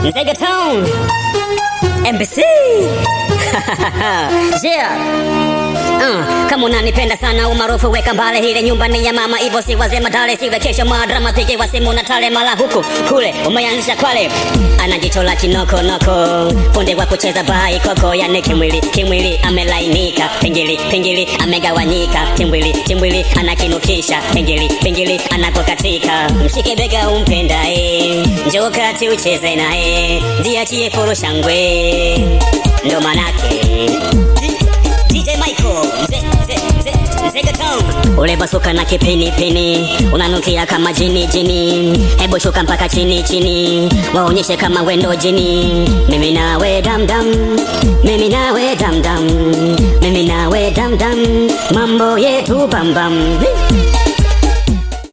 Nzega Town. MBC. yeah. Uh, kama unanipenda sana umaarufu weka mbale, ile nyumba ni ya mama, hivyo si wazee madale, siwe kesho madrama, pige wa simu na tale, mala huku kule umeanzisha Kwale, ana jicho la kinoko noko, funde wa kucheza bai koko, yani kimwili kimwili amelainika, pingili pingili amegawanyika, timbwili timbwili anakinukisha, pingili pingili anakokatika, mshike bega umpendae, njoo kati ucheze naye, jiachie furu shangwe, ndo manake DJ Michael, mzee mzee mzee Nzega Town. Ule basuka na kipini pini, unanukia kama jini jini, hebu shuka mpaka chini chini, waonyeshe kama wendo jini. Mimi nawe dam dam, mimi nawe dam dam, mimi nawe dam dam, mambo yetu bam bam.